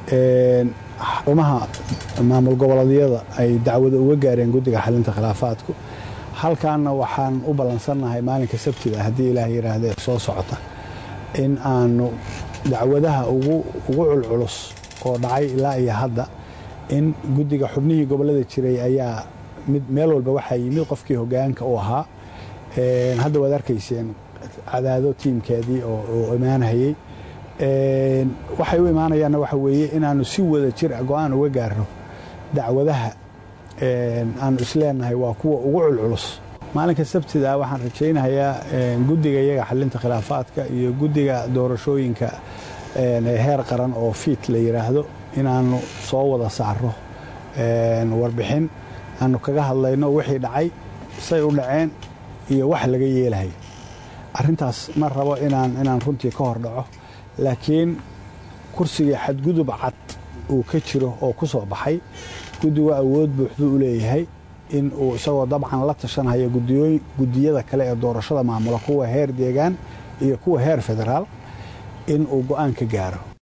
xarumaha maamul goboleedyada ay dacwada uga gaareen guddiga xalinta khilaafaadku halkaanna waxaan u ballansannahay maalinka sabtida haddii ilaah yidhaahdee soo socota in aanu dacwadaha ugu culculus oo dhacay ilaa iyo hadda in guddiga xubnihii gobollada jiray ayaa mid meel walba waxaa yimid qofkii hogaanka u ahaa hadda waad arkayseen cadaado tiimkeedii oo imaanhayey waxay u imaanayaanna waxa weeye inaanu si wada jir a go-aan uga gaarno dacwadaha aanu isleenahay waa kuwa ugu culculus maalinka sabtida waxaan rajaynayaa guddiga iyaga xalinta khilaafaadka iyo guddiga doorashooyinka heer qaran oo fiit la yidhaahdo inaanu soo wada saarno warbixin aanu kaga hadlayno wixii dhacay say u dhaceen iyo wax laga yeelahay arrintaas ma rabo inaan inaan runtii ka hor dhaco laakiin kursigii xadgudub cad uu ka jiro oo ku soo baxay guddigu awood buuxduu u leeyahay in uu isagoo dabcan la tashanhayo guddiyada kale ee doorashada maamula kuwa heer deegaan iyo kuwa heer federaal in uu go'aan ka gaaro